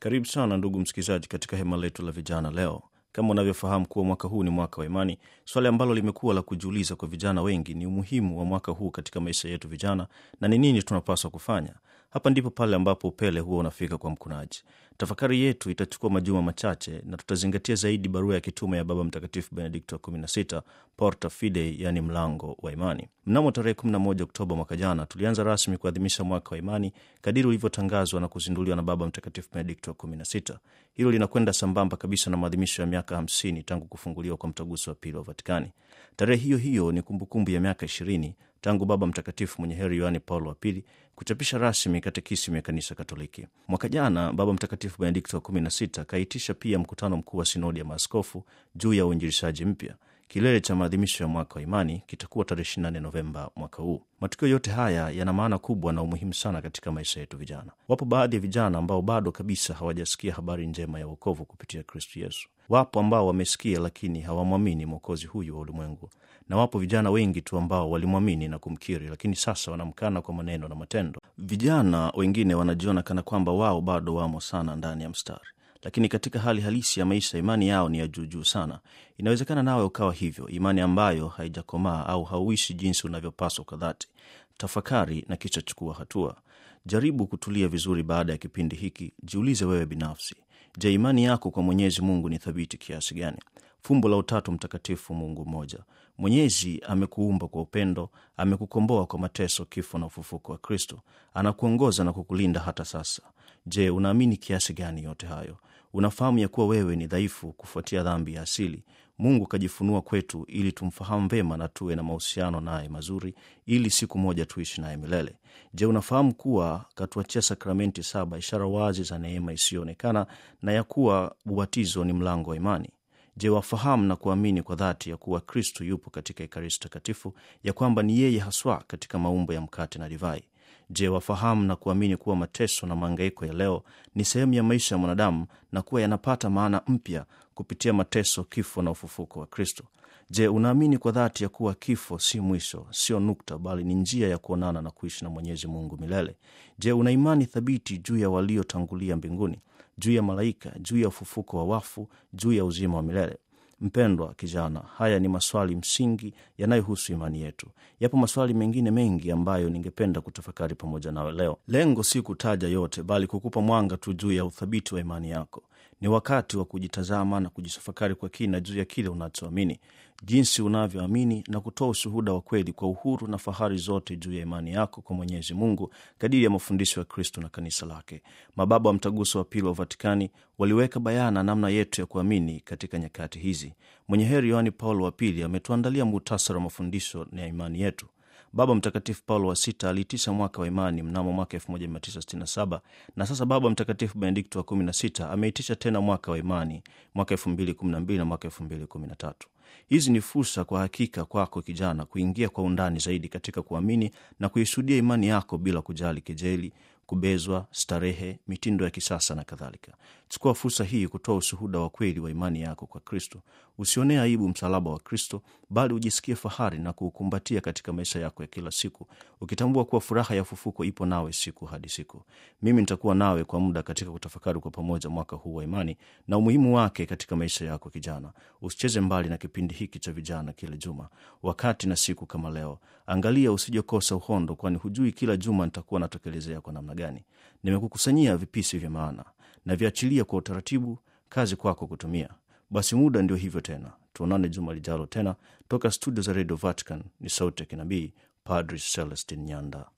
Karibu sana ndugu msikilizaji, katika hema letu la vijana leo. Kama unavyofahamu kuwa mwaka huu ni mwaka wa imani, swali ambalo limekuwa la kujiuliza kwa vijana wengi ni umuhimu wa mwaka huu katika maisha yetu vijana, na ni nini tunapaswa kufanya. Hapa ndipo pale ambapo upele huwa unafika kwa mkunaji. Tafakari yetu itachukua majuma machache na tutazingatia zaidi barua ya kitume ya Baba Mtakatifu Benedikto wa 16 Porta Fidei, yani mlango wa imani. Mnamo tarehe 11 Oktoba mwaka jana tulianza rasmi kuadhimisha mwaka wa imani kadiri ulivyotangazwa na kuzinduliwa na Baba Mtakatifu Benedikto wa 16. Hilo linakwenda sambamba kabisa na maadhimisho ya miaka 50 tangu kufunguliwa kwa mtaguso wa pili wa Vatikani. Tarehe hiyo hiyo ni kumbukumbu ya miaka 20 tangu Baba Mtakatifu mwenye heri Yohane Paulo wa Pili kuchapisha rasmi katekisimu ya Kanisa Katoliki. Mwaka jana Baba Mtakatifu Benedikto wa 16 kaitisha pia mkutano mkuu wa sinodi ya maaskofu juu ya uinjilishaji mpya. Kilele cha maadhimisho ya mwaka wa imani kitakuwa tarehe 24 Novemba mwaka huu. Matukio yote haya yana maana kubwa na umuhimu sana katika maisha yetu vijana. Wapo baadhi ya vijana ambao bado kabisa hawajasikia habari njema ya wokovu kupitia Kristu Yesu. Wapo ambao wamesikia lakini hawamwamini mwokozi huyu wa ulimwengu, na wapo vijana wengi tu ambao walimwamini na kumkiri, lakini sasa wanamkana kwa maneno na matendo. Vijana wengine wanajiona kana kwamba wao bado wamo sana ndani ya mstari lakini katika hali halisi ya maisha imani yao ni ya juujuu sana. Inawezekana nawe ukawa hivyo, imani ambayo haijakomaa au hauishi jinsi unavyopaswa kwa dhati. Tafakari na kisha chukua hatua. Jaribu kutulia vizuri baada ya kipindi hiki. Jiulize wewe binafsi, je, imani yako kwa Mwenyezi Mungu ni thabiti kiasi gani? Fumbo la Utatu Mtakatifu, Mungu mmoja. Mwenyezi amekuumba kwa upendo, amekukomboa kwa mateso, kifo na ufufuko wa Kristo, anakuongoza na kukulinda hata sasa. Je, unaamini kiasi gani yote hayo? Unafahamu ya kuwa wewe ni dhaifu kufuatia dhambi ya asili. Mungu kajifunua kwetu ili tumfahamu vema na tuwe na mahusiano naye mazuri, ili siku moja tuishi naye milele. Je, unafahamu kuwa katuachia sakramenti saba, ishara wazi za neema isiyoonekana, na ya kuwa ubatizo ni mlango wa imani? Je, wafahamu na kuamini kwa dhati ya kuwa Kristu yupo katika Ekaristi Takatifu, ya kwamba ni yeye haswa katika maumbo ya mkate na divai? Je, wafahamu na kuamini kuwa mateso na maangaiko ya leo ni sehemu ya maisha ya mwanadamu na kuwa yanapata maana mpya kupitia mateso, kifo na ufufuko wa Kristo? Je, unaamini kwa dhati ya kuwa kifo si mwisho, sio nukta, bali ni njia ya kuonana na kuishi na Mwenyezi Mungu milele? Je, una imani thabiti juu ya waliotangulia mbinguni, juu ya malaika, juu ya ufufuko wa wafu, juu ya uzima wa milele? Mpendwa kijana, haya ni maswali msingi yanayohusu imani yetu. Yapo maswali mengine mengi ambayo ningependa kutafakari pamoja nawe leo. Lengo si kutaja yote, bali kukupa mwanga tu juu ya uthabiti wa imani yako. Ni wakati wa kujitazama na kujitafakari kwa kina juu ya kile unachoamini, jinsi unavyoamini na kutoa ushuhuda wa kweli kwa uhuru na fahari zote juu ya imani yako kwa Mwenyezi Mungu kadiri ya mafundisho ya Kristo na kanisa lake. Mababa wa Mtaguso wa Pili wa Vatikani waliweka bayana namna yetu ya kuamini katika nyakati hizi. Mwenye heri Yohani Paulo wa Pili ametuandalia muhtasari wa mafundisho ya imani yetu. Baba Mtakatifu Paulo wa Sita aliitisha mwaka wa imani mnamo mwaka 1967 na sasa Baba Mtakatifu Benedikto wa 16 ameitisha tena mwaka wa imani mwaka 2012 na mwaka 2013. Hizi ni fursa kwa hakika kwako kijana kuingia kwa undani zaidi katika kuamini na kuishuhudia imani yako bila kujali kejeli, kubezwa, starehe, mitindo ya kisasa na kadhalika. Chukua fursa hii kutoa ushuhuda wa kweli wa imani yako kwa Kristo. Usionee aibu msalaba wa Kristo, bali ujisikie fahari na kuukumbatia katika maisha yako ya kila siku, ukitambua kuwa furaha ya ufufuko ipo nawe siku hadi siku. Mimi nitakuwa nawe kwa muda katika kutafakari kwa pamoja mwaka huu wa imani na umuhimu wake katika maisha yako kijana. Usicheze mbali na kipindi hiki cha vijana kila juma, wakati na siku kama leo. Angalia usijokosa uhondo, kwani hujui kila juma nitakuwa natokelezea kwa namna gani. Nimekukusanyia vipisi vya maana na viachilia kwa utaratibu, kazi kwako kutumia. Basi muda ndio hivyo tena, tuonane juma lijalo tena. Toka studio za Radio Vatican ni sauti ya kinabii, Padri Celestin Nyanda.